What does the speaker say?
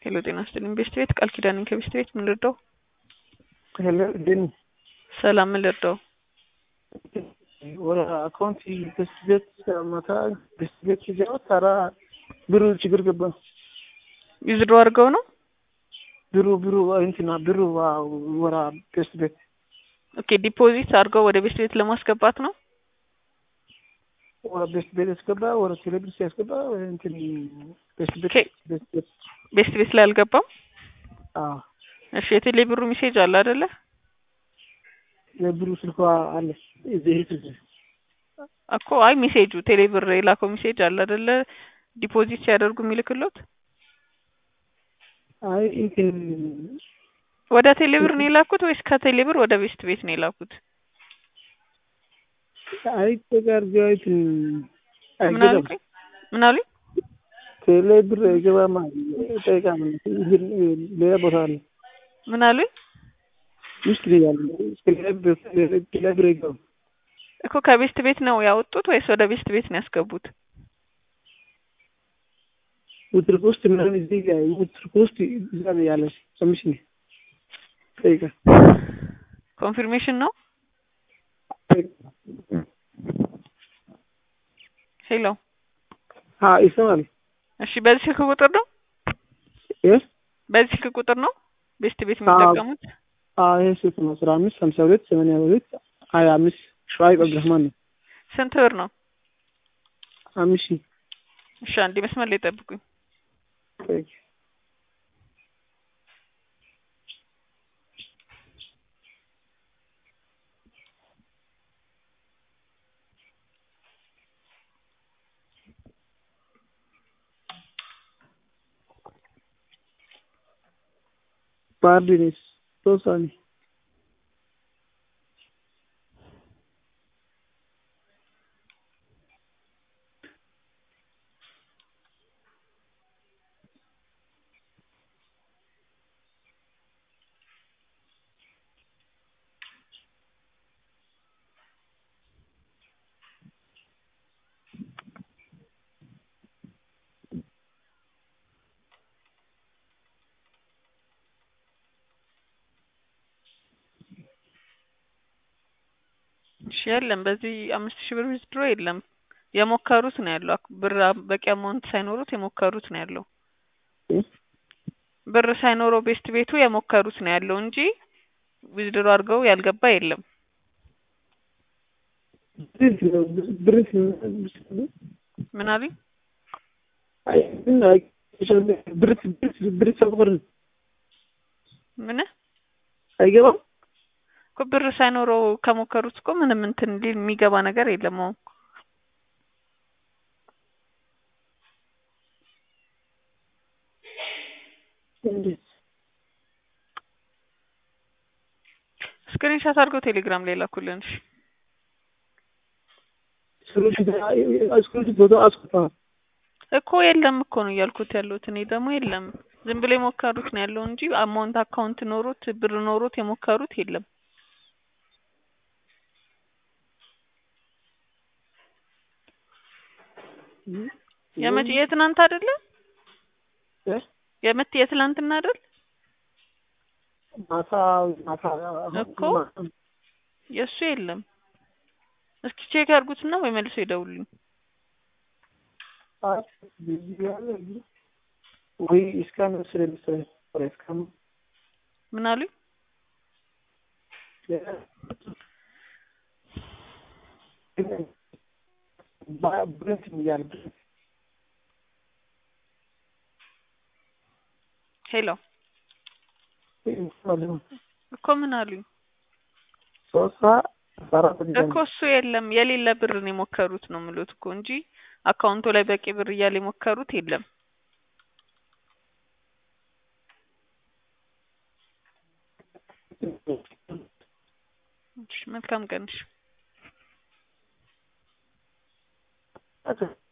ሄሎ ጤና ይስጥልኝ ቤስት ቤት ቃል ኪዳን ነኝ ከቤስት ቤት ምን ልርዳው? ሄሎ ግን ሰላም ምን ልርዳው? ወደ አካውንት ቤስት ቤት ማታ ቤስት ቤት ሲገባ ታራ ብሩ ችግር ገባ። ዊዝድሮ አድርገው ነው ብሩ ብሩ እንትና ብሩ ወራ ቤስት ቤት ኦኬ ዲፖዚት አድርገው ወደ ቤስት ቤት ለማስገባት ነው። ወደ ቤስት ቤት ያስገባ ወደ ቴሌብር ሲያስገባ እንትን ቤስት ቤት ኦኬ ቤስት ቤት ቤስት ቤት ላይ አልገባም። አዎ እሺ የቴሌ ብሩ ሜሴጅ አለ አይደለ? የብሩ ስልኳ አለ እዚህ ስልክ እኮ አይ ሜሴጁ ቴሌ ብር የላከው ሜሴጅ አለ አይደለ? ዲፖዚት ሲያደርጉ የሚልክሎት አይ እንትን ወደ ቴሌ ብር ነው የላኩት ወይስ ከቴሌ ብር ወደ ቤስት ቤት ነው የላኩት? አይ ተጋር ጃይት ምን አሉኝ? ምን አሉኝ? ቴሌ ብር አይገባማ ጠይቃ ሌላ ቦታ አለ ምን አሉኝ? ውስጥ ነው ያለ ቴሌ ብር አይገባም እኮ ከቤስት ቤት ነው ያወጡት ወይስ ወደ ቤስት ቤት ነው ያስገቡት? ውትርክ ውስጥ ምናምን እዚህ ጋር ውትርክ ውስጥ እዛ ነው ያለሽ ሰምሽ ነው ጠይቃ ኮንፊርሜሽን ነው። ሄሎ አ ይሰማል እሺ፣ በዚህ ስልክ ቁጥር ነው እ በዚህ ስልክ ቁጥር ነው ቤስት ቤት የሚጠቀሙት? አ ይሄ ስልክ ነው አስራ አምስት ሀምሳ ሁለት ሰማንያ ሁለት ሀያ አምስት ሸዋይብ አብድረህማን ነው ስንት ብር ነው? አምስት ሺህ እሺ፣ አንዴ መስመር ላይ ጠብቁኝ። ጠይቅ ባርዲኔስ ቶሳኒ እሺ የለም በዚህ አምስት ሺህ ብር ዊዝድሮ የለም። የሞከሩት ነው ያለው አክ- ብር አ- በቂ አማውንት ሳይኖሩት የሞከሩት ነው ያለው። ብር ሳይኖረው ቤስት ቤቱ የሞከሩት ነው ያለው እንጂ ዊዝድሮ አድርገው ያልገባ የለም። ብሪት ነው ብሪት ምን አሉኝ? አይ ግን አይ ብሪት ብሪት ብሪት ሰብር ምን አይገባም እኮ ብር ሳይኖረው ከሞከሩት እኮ ምንም እንትን ሊል የሚገባ ነገር የለም። አሁን እንዴት ስክሪንሻት አድርገው ቴሌግራም ላይ ላኩልን። እሺ ስሉሽ ስሉሽ ቦታ አስቆጣ እኮ የለም እኮ ነው እያልኩት ያለሁት እኔ ደግሞ የለም ዝም ብሎ የሞከሩት ነው ያለው እንጂ አማውንት አካውንት ኖሮት ብር ኖሮት የሞከሩት የለም። የመቼ የትናንት አይደለ? እ የመት የትላንትና አይደል? ማታ ማታ እኮ የእሱ የለም። እስኪ ቼክ ያርጉትና ወይ መልሶ ይደውልኝ። አይ ቢዚ ያለ ወይ እስካን ስለሚሰራ ወደ እስካን ምን አሉኝ? ብረት እያለ ሄሎ እኮ ምን አሉኝ? ሶስት አራት እኮ እሱ የለም የሌለ ብር ነው የሞከሩት ነው የምሉት እኮ እንጂ አካውንቱ ላይ በቂ ብር እያለ የሞከሩት የለም። እሺ መልካም ቀን። እሺ Okay.